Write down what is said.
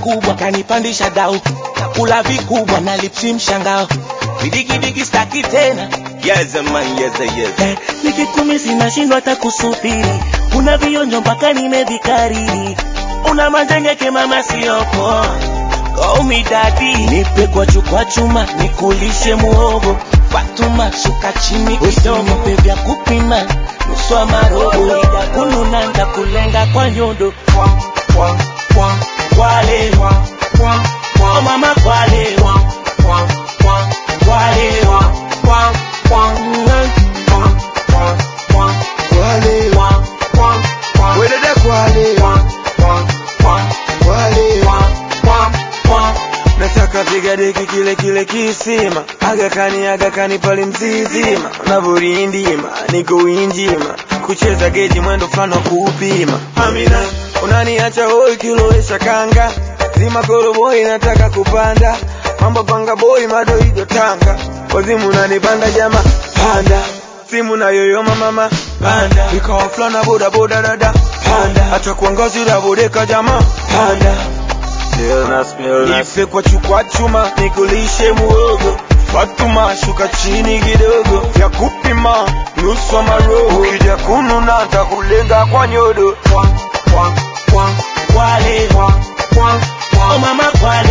makubwa kanipandisha dau nakula vikubwa na lipsi mshangao vidigidigi staki tena Yes, man, yes, yes. Eh, nikikumisi nashindwa hata kusubiri kuna vionjo mpaka nimevikariri una manjengeke mama siyopo omidadi nipe kwa chukwa chuma nikulishe muogo fatuma shuka chini kidogo nipe vya kupima nuswa marobo ida kununa ndakulenga kwa nyondo kwale oh mama kwale kwale Kwale, wedede kwale, kwale. Nataka vigadeki kile kile kisima agakani agakani pale mzizima navyorindima niko winjima kucheza geji mwendo fulani wa kuupima Amina unaniacha hoi kilowesha kanga zima koroboi nataka kupanda mambo panga boy madoido tanga wazimu unanipanda jama panda simu na yoyoma mama panda ikawa fulana boda boda dada panda hata kuangazi la bodeka jama panda Nife kwa chukwa chuma nikulishe muogo Fatuma shuka chini kidogo ya kupima nusu wa maroho ukija kununa ntakulenga kwa nyodo kwale oh mama kwale